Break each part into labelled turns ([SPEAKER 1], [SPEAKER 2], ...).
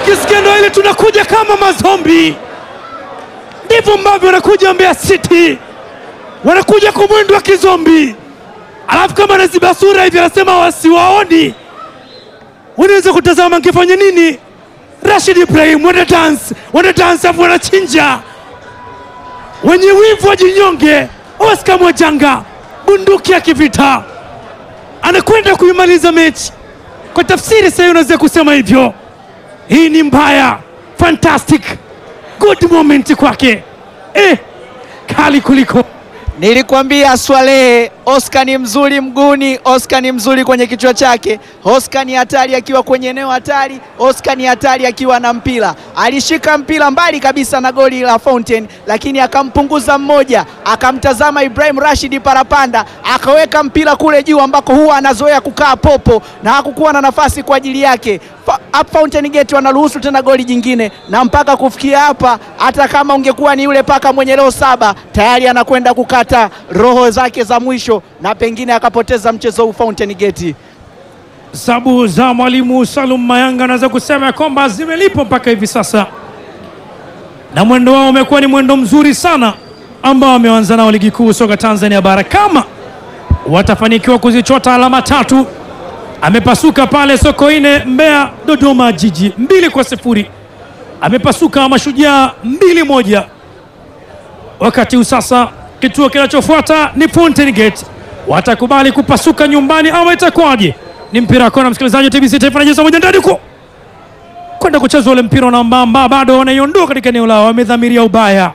[SPEAKER 1] ukisikia ndo ile tunakuja kama mazombi, ndivyo ambavyo wanakuja Mbeya City, wanakuja kwa mwendo wa kizombi, alafu kama anaziba sura hivi anasema wasiwaoni. Unaweza kutazama ngefanya nini? Rashid Ibrahim wana dance, wana dance afu wanachinja, wenye wivu wajinyonge. Oscar Mwajanga bunduki ya kivita anakwenda kuimaliza mechi. Kwa tafsiri sasa, unaweza kusema hivyo, hii ni mbaya, fantastic good moment kwake, eh, kali kuliko
[SPEAKER 2] Nilikwambia Swalehe, Oscar ni mzuri mguuni, Oscar ni mzuri kwenye kichwa chake, Oscar ni hatari akiwa kwenye eneo hatari, Oscar ni hatari akiwa na mpira. Alishika mpira mbali kabisa na goli la Fountain, lakini akampunguza mmoja, akamtazama Ibrahim Rashid Parapanda, akaweka mpira kule juu ambako huwa anazoea kukaa popo na hakukuwa na nafasi kwa ajili yake. Fa- Up Fountain Gate wanaruhusu tena goli jingine, na mpaka kufikia hapa, hata kama ungekuwa ni yule paka mwenye roho saba, tayari anakwenda kukata roho zake za mwisho na pengine akapoteza mchezo huu Fountain Gate.
[SPEAKER 1] sabu za mwalimu Salum Mayanga anaweza kusema ya kwamba zimelipo mpaka hivi sasa, na mwendo wao umekuwa ni mwendo mzuri sana ambao wameanza nao ligi kuu soka Tanzania bara. Kama watafanikiwa kuzichota alama tatu, amepasuka pale Sokoine, Mbeya, Dodoma Jiji mbili kwa sifuri, amepasuka Mashujaa mbili moja. Wakati huu sasa kituo kinachofuata ni Fountain Gate, watakubali kupasuka nyumbani ama itakuwaje? Ni mpira wa kona, msikilizaji wa TBC Taifa anacheza moja ndani huko kwenda kucheza ule mpira unaambamba, bado wanaiondoa katika eneo lao, wamedhamiria ubaya.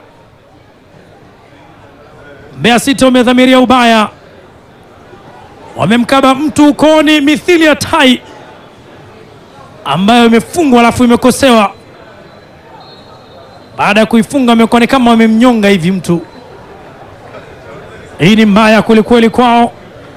[SPEAKER 1] Mbeya City wamedhamiria ubaya, wamemkaba mtu ukoni mithili ya tai ambayo imefungwa alafu imekosewa. Baada ya kuifunga wamekuwa ni kama wamemnyonga hivi mtu. Hii ni mbaya kwelikweli kwao.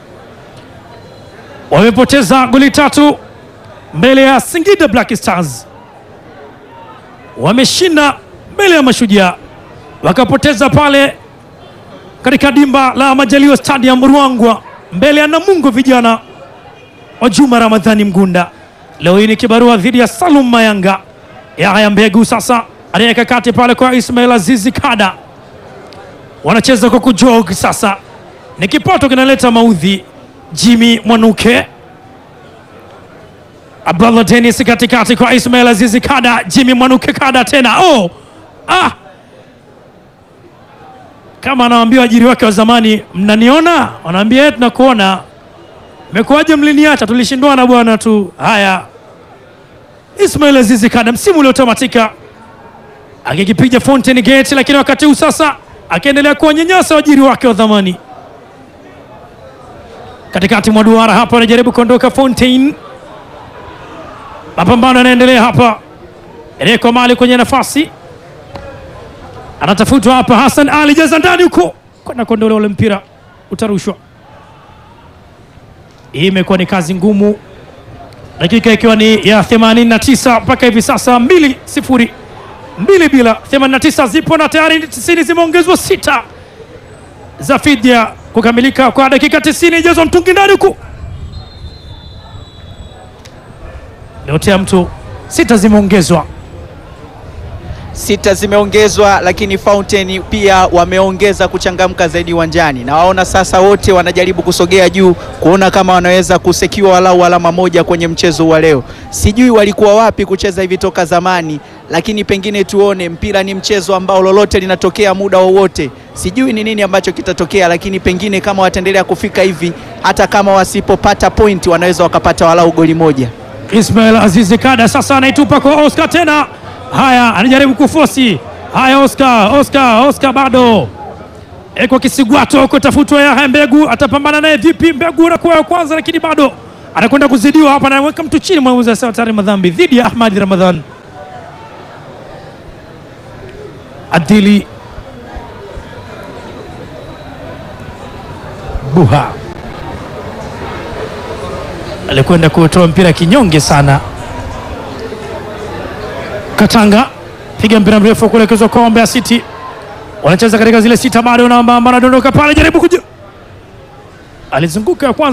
[SPEAKER 1] Wamepoteza goli tatu mbele ya Singida Black Stars, wameshinda mbele ya Mashujaa, wakapoteza pale katika dimba la Majaliwa Stadium Ruangwa mbele ya Namungo vijana wa Juma Ramadhani Mgunda. Leo hii ni kibarua dhidi ya Salum Mayanga. Yahya Mbegu sasa anaweka kati pale kwa Ismail Azizi Kada, wanacheza kwa kujog sasa, ni kipato kinaleta maudhi. Jimmy Mwanuke, Abdallah Dennis katikati kwa Ismail Azizi Kada, Jimmy Mwanuke Kada tena oh! ah! kama anawaambia waajiri wake wa zamani, mnaniona? Wanaambia "Eh, tunakuona. Mekuwaje mliniacha? Tulishindwana bwana tu. Haya, Ismail Azizi Kada msimu uliotamatika akikipiga Fountain Gate, lakini wakati huu sasa akiendelea kuwanyanyasa waajiri wake wa zamani. Katikati mwa duara hapa anajaribu kuondoka Fountain, mapambano yanaendelea hapa. Reko mali kwenye nafasi anatafutwa hapa. Hassan Ali jaza ndani huko kwenda kuondolewa ule mpira, utarushwa. Hii imekuwa ni kazi ngumu, dakika ikiwa ni ya 89 mpaka hivi sasa, mbili sifuri mbili bila 89 zipo na tayari 90 zimeongezwa sita za fidia kukamilika kwa dakika 90. Jazwa mtungi ndani huku, leotea mtu sita zimeongezwa
[SPEAKER 2] Sita zimeongezwa, lakini Fountain pia wameongeza kuchangamka zaidi uwanjani, na waona sasa wote wanajaribu kusogea juu kuona kama wanaweza kusekiwa walau alama moja kwenye mchezo wa leo. Sijui walikuwa wapi kucheza hivi toka zamani, lakini pengine tuone. Mpira ni mchezo ambao lolote linatokea muda wowote. Sijui ni nini ambacho kitatokea, lakini pengine kama wataendelea kufika hivi, hata kama wasipopata point, wanaweza wakapata walau goli moja.
[SPEAKER 1] Ismail Azizi Kada sasa anaitupa kwa Oscar tena. Haya, anajaribu kufosi. Haya, Oscar, Oscar, Oscar bado eko kisigwato kutafutwa. Yahya Mbegu atapambana naye vipi? Mbegu anakuwa ya kwanza, lakini bado anakwenda kuzidiwa hapa, anaweka mtu chini. Mwamuzi asema tayari madhambi dhidi ya Ahmadi Ramadhan. Adili Buha alikwenda kutoa mpira kinyonge sana. Katanga piga mpira mrefu kuelekezwa kwa Mbeya City, wanacheza katika zile sita, bado namba anadondoka pale, jaribu kuja, alizunguka ya kwanza